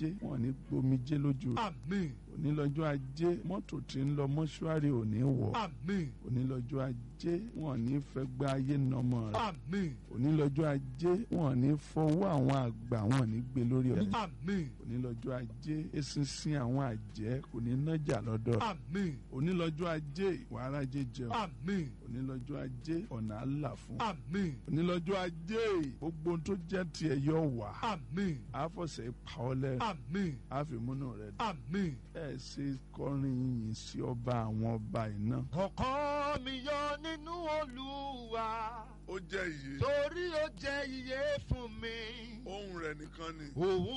ajé wọn ò ní gbomijé lójú rẹ̀ àmín òní lọ́jọ́ ajé mọ́tò tí ń lọ mọ́ṣúárì ò ní wọ̀ àmín òní lọ́jọ́ ajé wọn ò ní fẹ́ gba ayé nọmọ rẹ̀ àmín òní lọ́jọ́ ajé wọn ò ní fọwọ́ àwọn àgbà wọn ò ní gbé lórí ọ̀rẹ́ àmín òní lọ́jọ́ ajé eṣinṣin àwọn àjẹ́ kò ní nájà lọ́dọ̀ rẹ̀ àmín òní lọ́jọ́ ajé wàhálà jẹ́ jẹun àmín òní lọ́jọ́ ajé ọ̀nà àlà fún àmín òní lọ́jọ́ ajé gbogbo ohun tó jẹ́ tiẹ̀ yọ wá àmín àfọ̀sẹ̀ pa ọ́ lẹ́rìn àmín àfìmúnú rẹ̀ dùn àmín. ẹ ṣe kọrin yìnyín sí ọba àwọn ọba iná. ọkàn mi yọ nínú olúwa ó jẹ́ iye torí ó jẹ́ iye fún mi. ohun rẹ̀ nìkan ni. òun